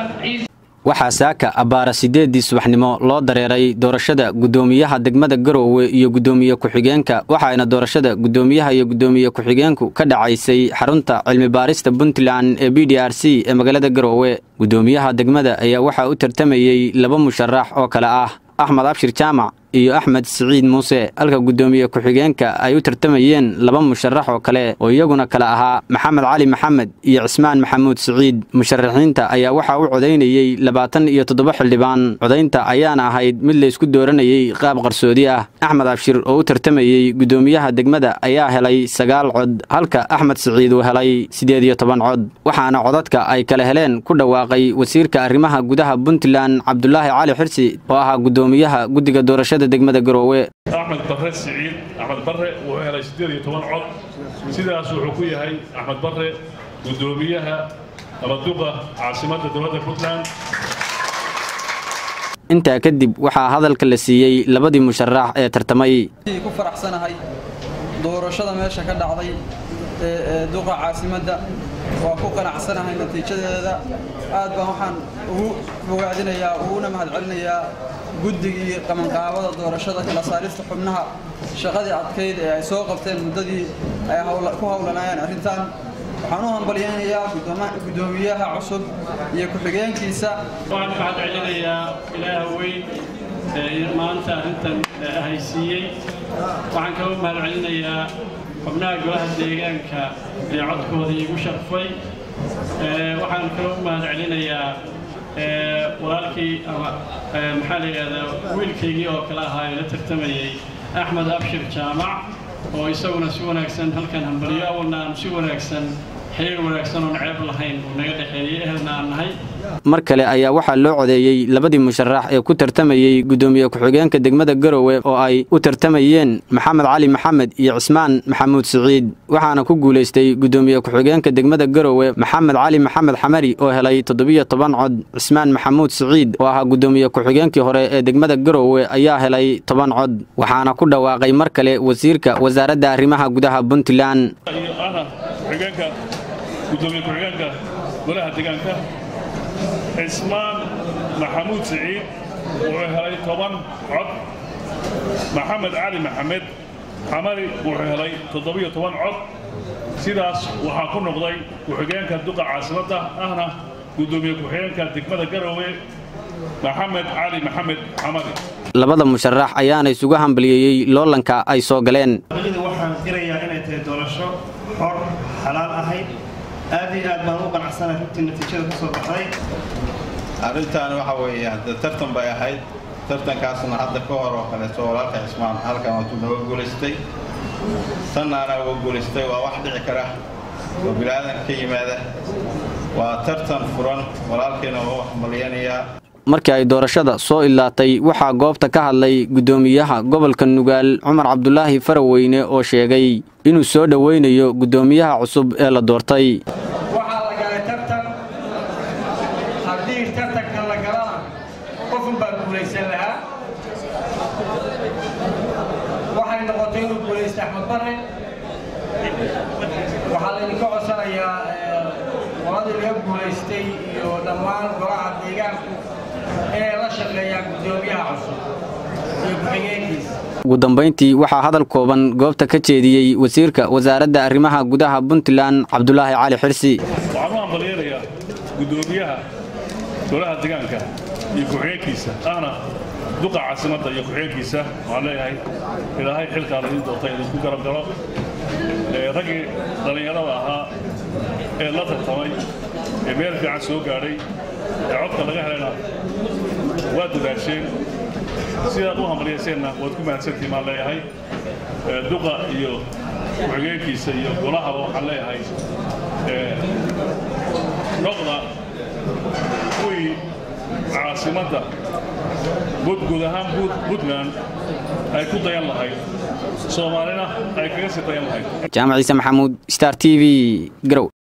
waxaa saaka abbaara siddeeddii subaxnimo loo dareeray doorashada guddoomiyaha degmada garoowe iyo guddoomiye ku-xigeenka waxaayna doorashada guddoomiyaha iyo guddoomiye ku-xigeenku ka dhacaysay xarunta cilmi baarista puntland ee b d r c ee magaalada garoowe guddoomiyaha degmada ayaa waxaa u tartamayey laba musharax oo kale ah axmed abshir jaamac iyo axmed siciid muuse halka guddoomiye ku-xigeenka ay u tartamayeen laba musharax oo kale oo iyaguna kale ahaa maxamed cali maxamed iyo cismaan maxamuud siciid musharaxiinta ayaa waxaa u codaynayey labaatan iyo toddoba xildhibaan codaynta ayaana ahayd mid laysku dooranayey qaab qarsoodi ah axmed abshir oo u tartamayey guddoomiyaha degmada ayaa helay sagaal cod halka axmed siciid uu helay siddeed iyo toban cod waxaana codadka ay kala heleen ku dhawaaqay wasiirka arrimaha gudaha puntland cabdulaahi cali xirsi oo ahaa guddoomiyaha guddiga doorashada degmada garoowe axmed barre siciid axmed barre wuxuu helay siddeed iyo toban cod sidaas wuxuu ku yahay axmed barre guddoomiyaha abaduqa caasimadda dowladda puntland intaa kadib waxaa hadalka la siiyey labadii musharax ee tartamay ku faraxsanahay doorashada meesha ka dhacday ee duqa caasimadda waa ku qanacsanahay natiijadeeda aad baan waxaan ugu bogaadinayaa uguna mahadcelinayaa guddigii qabanqaabada doorashada kala saarista xubnaha shaqadii adkayd ee ay soo qabteen muddadii ay ku howlanayeen arrintan waxaan u hambalyaynayaa guddoomiyaha cusub iyo ku-xigeenkiisa waxaan u mahadcelinayaa ilaaha weyn ee maanta arrintan haysiiyey waxaan kaloo mahadcelinayaa xubnaha golaha deegaanka ee codkooda iigu sharfay waxaan kaloo u mahadcelinayaa walaalkii ama maxaa la yidhahdaa wiilkaygii oo kale ahaa ee la tartamayey axmed abshir jaamac oo isaguna si wanaagsan halkan hambalyo awalna aanu si wanaagsan xiriir wanaagsan oon ceeb lahayn uu naga dhexeeyey ehelna aan nahay mar kale ayaa waxaa loo codeeyey labadii musharax ee ku tartamayey guddoomiye ku-xigeenka degmada garoowe oo ay u tartamayeen maxamed cali maxamed iyo cismaan maxamuud siciid waxaana ku guulaystay guddoomiye ku-xigeenka degmada garoowe maxamed cali maxamed xamari oo helay toddobiyo toban cod cismaan maxamuud siciid oo ahaa guddoomiye ku-xigeenkii hore ee degmada garoowe ayaa helay toban cod waxaana ku dhawaaqay mar kale wasiirka wasaaradda arrimaha gudaha puntland gudoomiye ku-xigeenka golaha deegaanka cismaan maxamuud siciid wuxuu helay toban cod maxamed cali maxamed xamari wuxuu helay toddobiyo toban cod sidaas waxaa ku noqday ku-xigeenka duqa caasimadda ahna gudoomiye ku-xigeenka degmada garoowe maxamed cali maxamed xamari labada musharax ayaana isugu hambaliyeeyey loolanka ay soo galeen waxaan qirayaa inay tahay doorasho xor xalaal ahayd aad iyo aad baan u qanacsanahay runtii natiijada ka soo baxday arrintan waxa weeye hadda tartan bay ahayd tartankaasna hadda ka hor oo kaleeto walaalka cismaan halkan waatuu nooga guulaystay tannaana uga guulaystay waa wax dhici kara oo bilaadan ka yimaada waa tartan furan walaalkiina waa wax malyanayaa markii ay doorashada soo ilaatay waxaa goobta ka hadlay guddoomiyaha gobolka nugaal cumar cabdulaahi faraweyne oo sheegay inuu soo dhoweynayo guddoomiyaha cusub ee la doortay waxaa la galay tartan haddii tartanka la galana qofun baa guulaysan lahaa waxay noqotay inuu guulaysta axmed barre waxaa laydinka codsanayaa qoladii laga guulaystay iyo dhammaan golaha deegaanku inay la shaqeeyaan guddoomiyaha cusub iyo ku-xigeenkiisa ugu dambayntii waxaa hadal kooban goobta ka jeediyey wasiirka wasaaradda arrimaha gudaha puntland cabdulaahi cali xirsi waxaan u hambalyaynayaa guddoomiyaha golaha deegaanka iyo ku-xigeenkiisa ahna duqa caasimadda iyo ku-xigeenkiisa waxaan leeyahay ilaahay xilkaa laydin doortay idinku garab galo raggii dhallinyarada ahaa ee la tartamay ee meel fiican soo gaadhay ee codka laga helayna waa dadaasheen sidaad u hambalyayseenna waad ku mahadsantiin baan leeyahay duqa iyo ku-xigeenkiisa iyo golahaba waxaan leeyahay noqda kuwii caasimadda guud ahaan puntland ay ku dayan lahayd soomaalina ay kaga sii dayan lahayd jaamac ciise maxamuud star t v garow